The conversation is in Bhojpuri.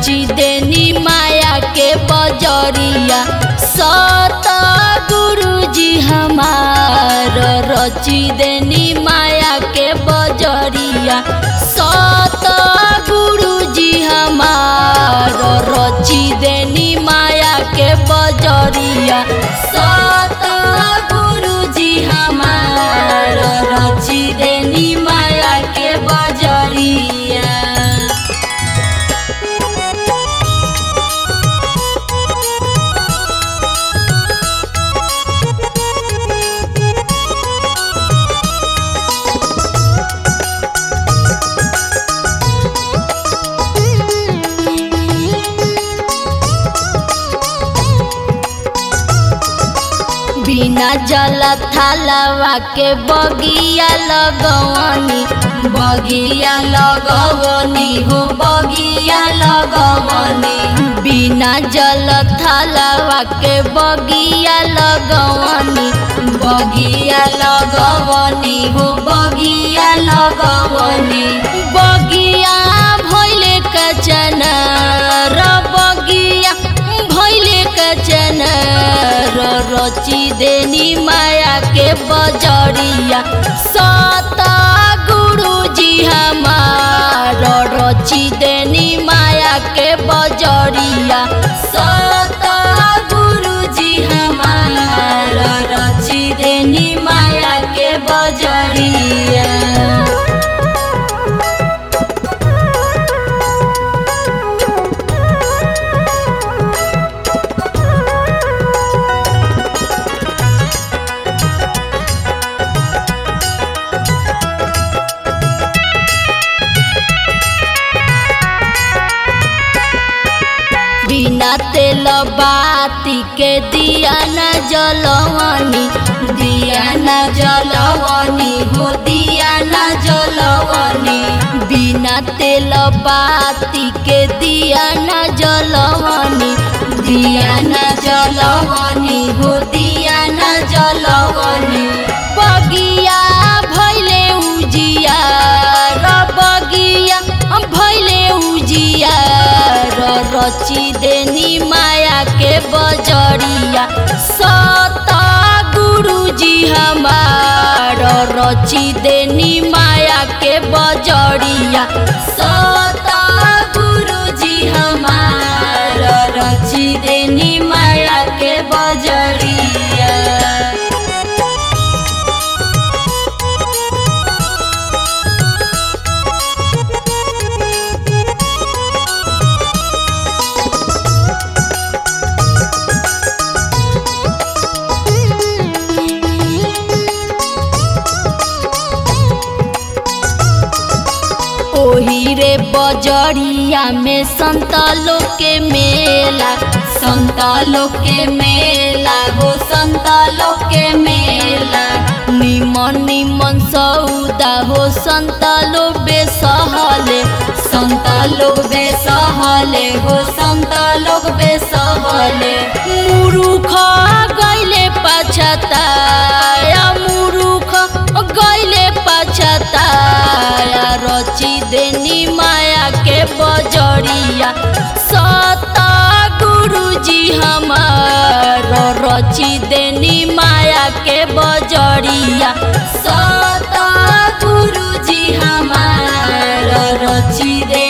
रची देनी माया के बजरिया सत गुरुजी हमार रची देनी माया के बजरिया सत गुरुजी हमार रची देनी माया के बजरिया सत गुरुजी हमार रची देनी माया के बजरिया बिना जल थालवा के बगिया लगवनी बगिया लगवनी हो बगिया लगवनी बिना जल थालवा के बगिया लगवनी बगिया लगवनी हो बगिया लगवनी बगिया भैले कचन र बगिया भैले कचन र रची देनी माया के बजरिया सत गुरुजी हमार रची देनी माया के बजरिया सत गुरुजी हमार रची देनी माया के बजरिया बिना तेल बाती के दिया न जलवनी दिया न जलवनी हो दिया न जलवनी बिना तेल बाती के दिया न जलवनी दिया न जलवनी हो दिया न जलवनी बगिया भैले उजिया र बगिया भैले उजिया र रची देनी माया के बजरिया सत गुरुजी हमार रची देनी माया के बजरिया सत गुरुजी हमार रची देनी माया के बजरिया ओही रे बजरिया में संतालो के मेला संतालो के मेला हो संतालो के मेला निमन निमन सौदा हो संतालो बेसहले संतालो बेसहले हो संतालो बेसहले मुरुख गैले पछताया मुरुख गैले पछताया रची देनी माया के बजरिया सत गुरुजी हमार रची देनी माया के बजरिया सत गुरुजी हमार रची दे